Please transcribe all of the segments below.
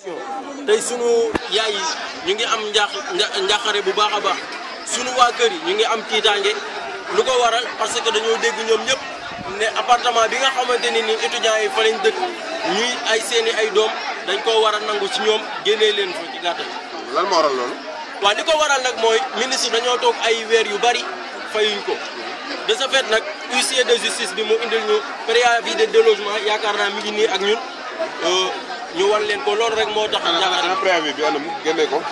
tey sunu yaay yi ñu ngi am njaax njaaxare bu baax a baax sunu waa kër yi ñu ngi am tiitaange lu ko waral parce que dañoo dégg ñoom ñëpp ne appartement bi nga xamante ne ni étudiants yi fa lañ dëkk ñuy ay seeni ay doom dañ koo war a nangu ci ñoom génnee leen fa ci gàttal. lan moo waral loolu. waaw li ko waral nag mooy ministre dañoo toog ay weer yu bari fayuñ ko de ce fait nag huissier de justice bi mu indil ñu préavis de délogement yaakaar naa mi ngi nii ak ñun ñu wan leen ko loolu rek moo tax. yaakaar ana préavis bi anam génne ko.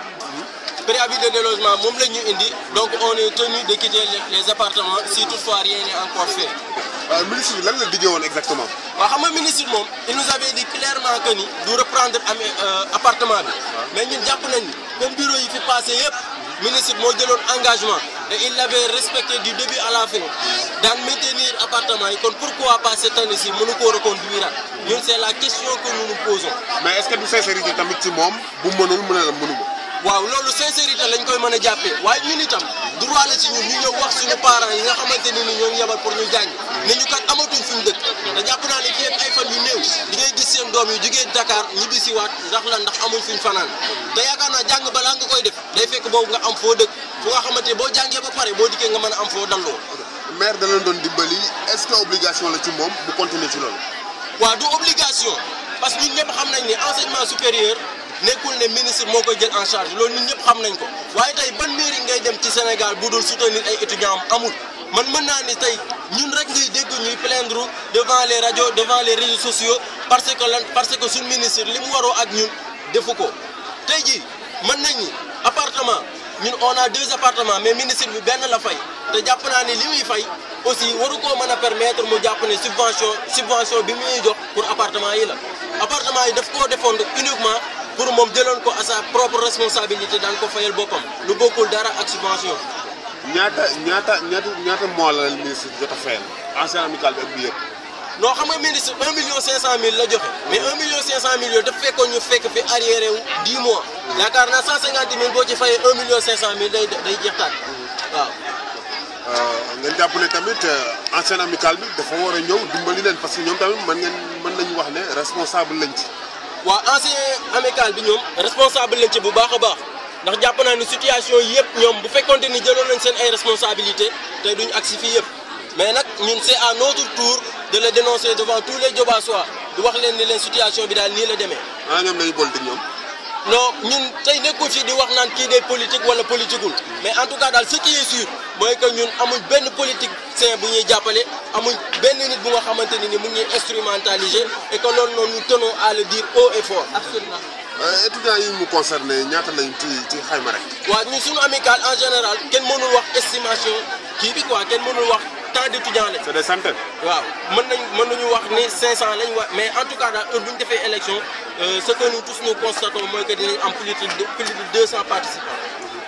préavis de délogement moom la ñu indi donc on est tenu de quitter les appartements si toutefois rien n'est encore fait. waaw ministre bi lan la diggee woon exactement. waaw xam nga ministre moom il nous avait dit clairement que ni du reprendre am appartement bi mais ñun jàpp nañ ni comme bureau yi fi passé yëpp ministre moo jëloon engagement et il l'avait respecté du début à la fin daan maintenir appartement yi kon pourquoi pas cette année ci mënu koo reconduire ñun c'est la question que nous nous posons. mais est-ce que du sincérité tamit ci moom bu mënul mën a la mënuma. waaw loolu sincérité lañ koy mën a jàppee waaye ñun itam droit la ci ñun ñu ñëw wax suñu parents yi nga xamante ne ni ñoo ngi yebal pour ñu jàng ne ñu kat amatuñ fi ñu dëkk te jàpp naa ne fii ak ay fan yu néew di ngay gis seen doom yi jugee Dakar ñibbi si waat ndax la ndax amuñ fuñ fanaan te yaakaar naa jàng balaa nga koy def day fekk boobu nga am foo dëkk fu nga xamante boo jàngee ba pare boo dikkee nga mën a am foo dalloo. maire da leen doon dimbali est-ce que obligation la ci moom bu continuer ci loolu. waaw du obligation parce que ñun ñëpp xam nañ ne enseignement supérieur. nekkul ne ministre moo koy jël en charge loolu ñun ñëpp xam nañ ko waaye tey ban mairie ngay dem ci Sénégal bu dul soutenir ay étudiants am amul man mën naa ni tey ñun rek ngay dégg ñuy plaindre devant les radios devant les réseaux sociaux parce que lan parce que suñ ministre li mu waroo ak ñun defu ko tey jii mën nañ ni appartement ñun on a deux appartements mais ministre bi benn la fay te jàpp naa ni li muy fay aussi waru koo mën a permettre mu jàpp ne subvention subvention bi muy jox pour appartement yi la appartement yi daf koo defoon uniquement pour moom jëloon ko à sa propre responsabilité daan ko fayal boppam lu bokkul dara ak subvention. ñaata ñaata ñaata ñaata mois la ministre jot a fayal ancien amical bi ak bi yëpp. non xam nga ministre 1 million 500 mille la joxe mais 1 million 500 mille yooyu dafa fekkoon ñu fekk fi arriéré wu 10 mois yaakaar naa 150 mille boo ci fayee 1 million 500 mille day day jeex taat waaw. ngeen jàpp ne tamit ancien amical bi dafa war a ñëw dimbali leen parce que ñoom tamit mën ngeen mën nañu wax ne responsable lañ ci. waaw ancien amical bi ñoom responsable lañ ci bu baax a baax ndax jàpp naa ni situation yi yëpp ñoom bu fekkonte ni jëloon nañ seen ay responsabilité tey duñ agsi fii yëpp mais nag ñun c'est à notre tour de le dénoncer devant tous les Diobasois di wax leen ni leen situation bi daal nii la demee. ah ñoom dañuy politique ñoom. non ñun tey nekkul fii di wax naan kii day politique wala politiqueul mais en tout cas daal ce qui est sûr mooy que ñun amuñ benn politicien bu ñuy jàppale amuñ benn nit bu nga xamante ne ni mu ngi instrumentaliser et que loolu noonu nous tenons à le dire haut et fort. absolument. étudiants yi mu concerné ñaata lañ ci ci xayma rek. waaw ñun suñu amical en général kenn mënul wax estimation kii bi quoi kenn mënul wax tant d'étudiants lañ. c'est des centaines. waaw mën nañ mën nañu wax ni 500 lañ wa mais en tout cas daal heure bu ñu defee élection ce que nous tous nous constatons mooy que dinañ am plus de plus de 200 participants.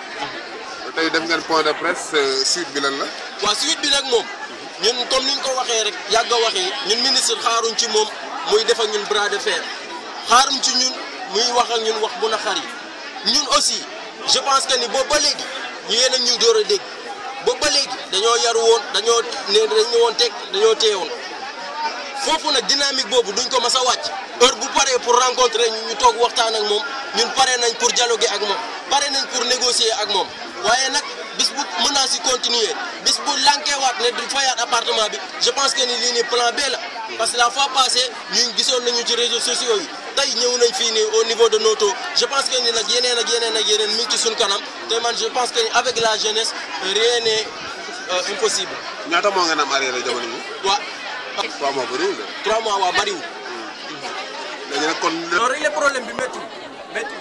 tey def ngeen point de presse suite bi lan la. waaw suite bi nag moom ñun comme ni ñu ko waxee rek yàgg a waxee ñun ministre xaaruñ ci moom muy def ak ñun bras de fer xaaruñ ci ñun muy wax ak ñun wax bu naqar yi ñun aussi je pense que ni boobu ba léegi ñu yéen a ñuy door a dégg boobu ba léegi dañoo yaru woon dañoo ne dañu woon teg dañoo teewoon foofu nag dynamique boobu duñ ko mas a wàcc heure bu paree pour rencontrer ñu ñu toog waxtaan ak moom ñun pare nañ pour dialoguer ak moom pare nañ pour négocier ak moom waaye nag bis bu menace yi continuer bis bu lankeewaat ne du fayaat appartement bi je pense que ni lii nii plan B la parce que la fois passée ñun gisoon nañu ci réseaux sociaux yi tey ñëw nañ fii nii au niveau de Noto je pense que ni nag yeneen ak yeneen ak yeneen mi ngi ci suñ kanam te man je pense que ni avec la jeunesse rien n'est impossible. ñaata moo ngeen am arrière jamono yi. waaw. trois mois bëriwul de. trois mois waa bariwul. léegi nag kon. non régler problème bi métti métti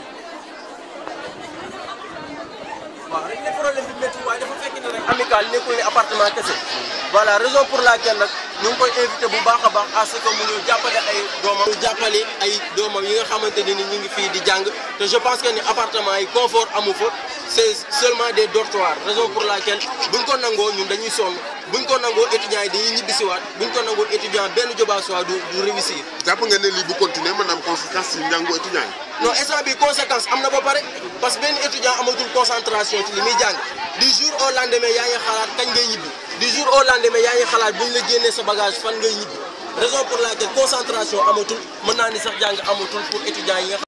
waaw régler problème bi métti waaye dafa fekk ne rek. amical nekkul ne appartement kese. voilà raison pour laquelle nag ñu ngi koy invité bu baax a baax à ce que mu ñu jàppale ay doomam. mu jàppale ay doomam yi nga xamante ne ni ñu ngi fii di jàng te je pense que ni appartement yi confort amu fa c'est seulement des dortoirs raison pour laquelle buñ ko nangoo ñun dañuy sonn buñ ko nangoo étudiants yi dañuy ñibbisiwaat buñ ko nangoo étudiant benn Diobasois du du réussir. jàpp nga ne lii bu continuer mën na am conséquence ci njàngu étudiants yi. non instant bi conséquence am na ba pare parce que benn étudiant amatul concentration ci li muy jàng du jour au lendemain yaa ngi xalaat kañ ngay ñibbi du jour au lendemain yaa ngi xalaat buñ la génnee sa bagage fan ngay ñibbi raison pour laquelle concentration amatul mën naa ni sax jàng amatul pour étudiants yi nga